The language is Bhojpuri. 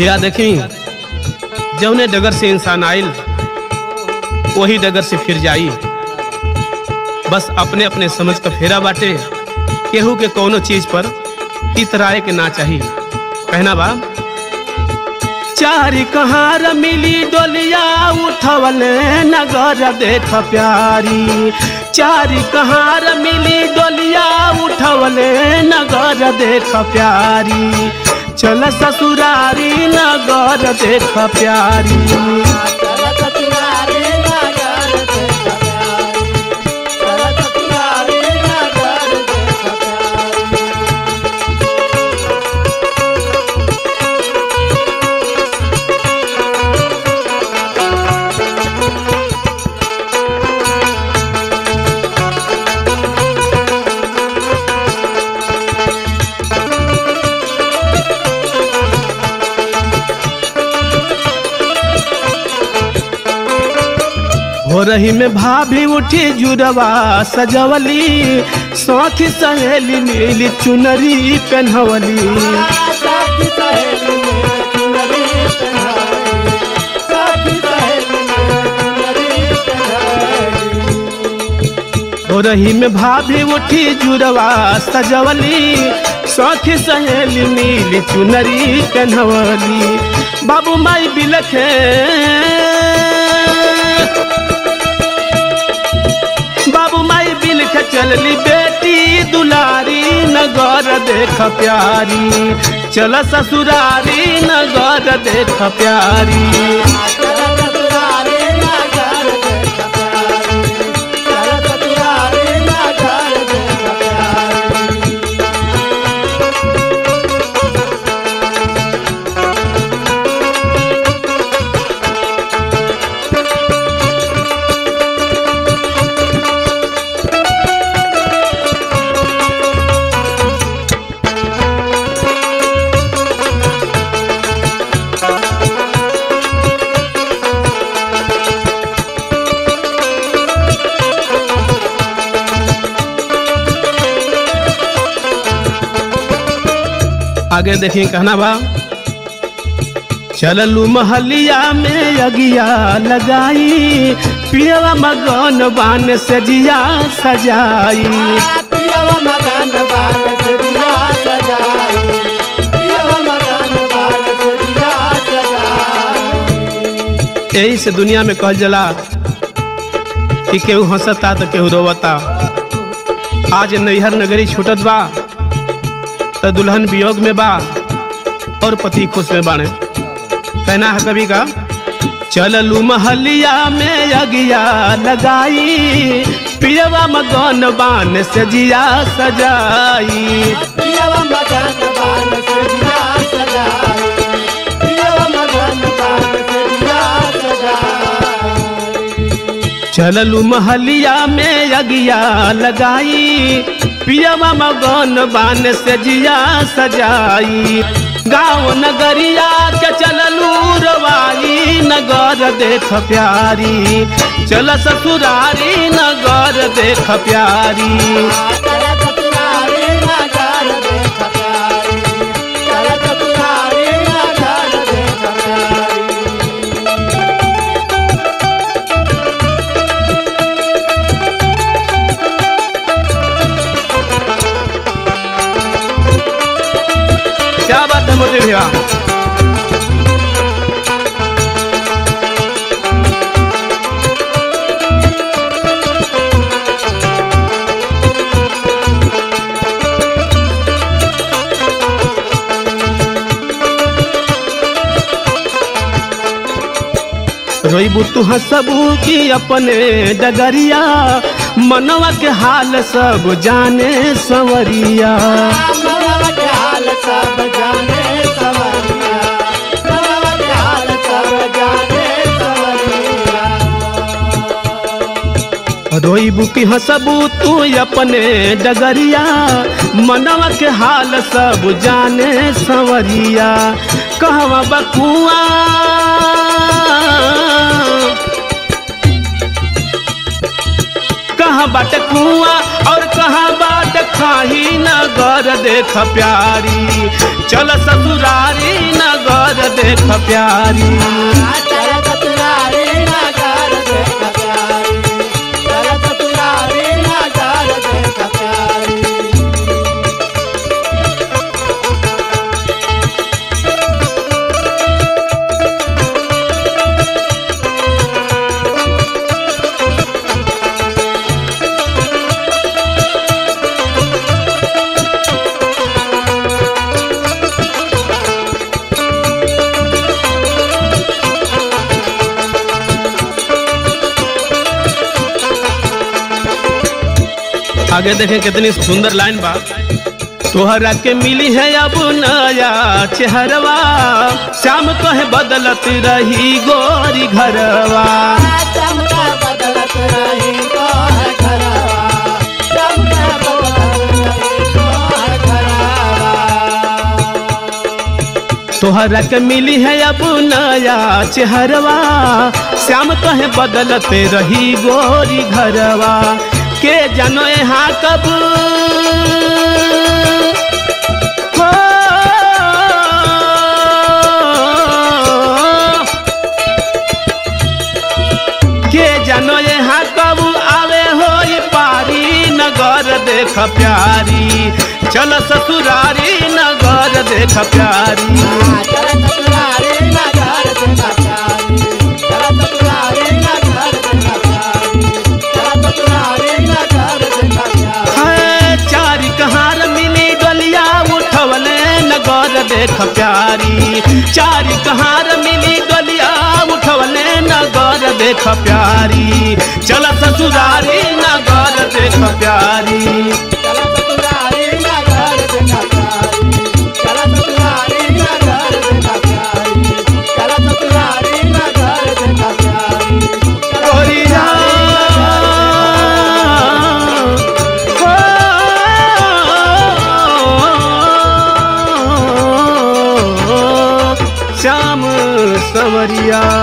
या देखी जौने डगर से इंसान आइल वही डगर से फिर जाई बस अपने अपने समझ का फेरा बाटे केहू के कोनो चीज पर इतराए के ना चाही कहना बा चारी कहार मिली डोलिया उठवले नगर देख प्यारी चारी कहार मिली डोलिया उठवले नगर देख प्यारी चल ससुरारी नगर देख प्यारी हो रही में भाभी उठी जुड़वा सजवली साथी सहेली नीली चुनरी पहनवली हो रही में भाभी उठी जुड़वा सजवली साथी सहेली नीली चुनरी पहनवली बाबू माई बिलखे बाबू माई बिल के चलली बेटी दुलारी नगर देख प्यारी चल ससुरारी नगर देख प्यारी आगे देखिए कहना बा चललू महलिया में अगिया लगाई पियवा मगन बान से जिया सजाई यही से दुनिया में कहल जला कि केहू हंसता तो केहू रोवता आज नैहर नगरी छूटत बा तो दुल्हन वियोग में बा और पति खुश में बाणे कहना है कभी का चललू महलिया में अगिया लगाई पियवा मगन बान से जिया सजाई चललू महलिया में अगिया लगाई पियवा मगन बान से जिया सजाई गाँव नगरिया के चललू रवाई नगर देख प्यारी चल ससुरारी नगर देख प्यारी क्या बात है मोदी भैया रोईबू तू हसबू की अपने डगरिया मनवा के हाल सब जाने संवरिया सब जाने सवरिया हाल सब जाने सवरिया रोईबू की हसबू तू अपने डगरिया मनवा के हाल सब जाने संवरिया कहवा बकुआ कहाँ बाट कुआ और कहाँ बाट खाही नगर देख प्यारी चल ससुरारी नगर देख प्यारी चल चतुरारी नगर देख प्यारी चल चतुरारी नगर देख प्यारी आगे देखें कितनी सुंदर लाइन बा तोहरा के मिली है अब नया चेहरवा श्याम कहे बदलत रही गोरी घरवा चमका बदलत रही तो है घरवा चमका बदलत रही तो है घरवा तोहरा के मिली है अब नया चेहरवा श्याम कहे बदलते रही गोरी घरवा के जानो यहाँ कब हो के जानो यहाँ कब आवे हो ये पारी नगर देख प्यारी चल ससुरारी नगर देख प्यारी चल चतुरारी नगर देख प्यारी चल चतुरारी नगर देख प्यारी चल चतुरारी नगर देख प्यारी है चारी कहार मिली डलिया उठवले नगर देख प्यारी चारी कहार मिली डलिया उठवले नगर देख प्यारी चल ससुरारी नगर देख प्यारी चल चतुरारी नगर देख प्यारी चल चतुरारी नगर देख प्यारी चल चतुरारी नगर देख प्यारी चल गोरिया हो श्याम सवरिया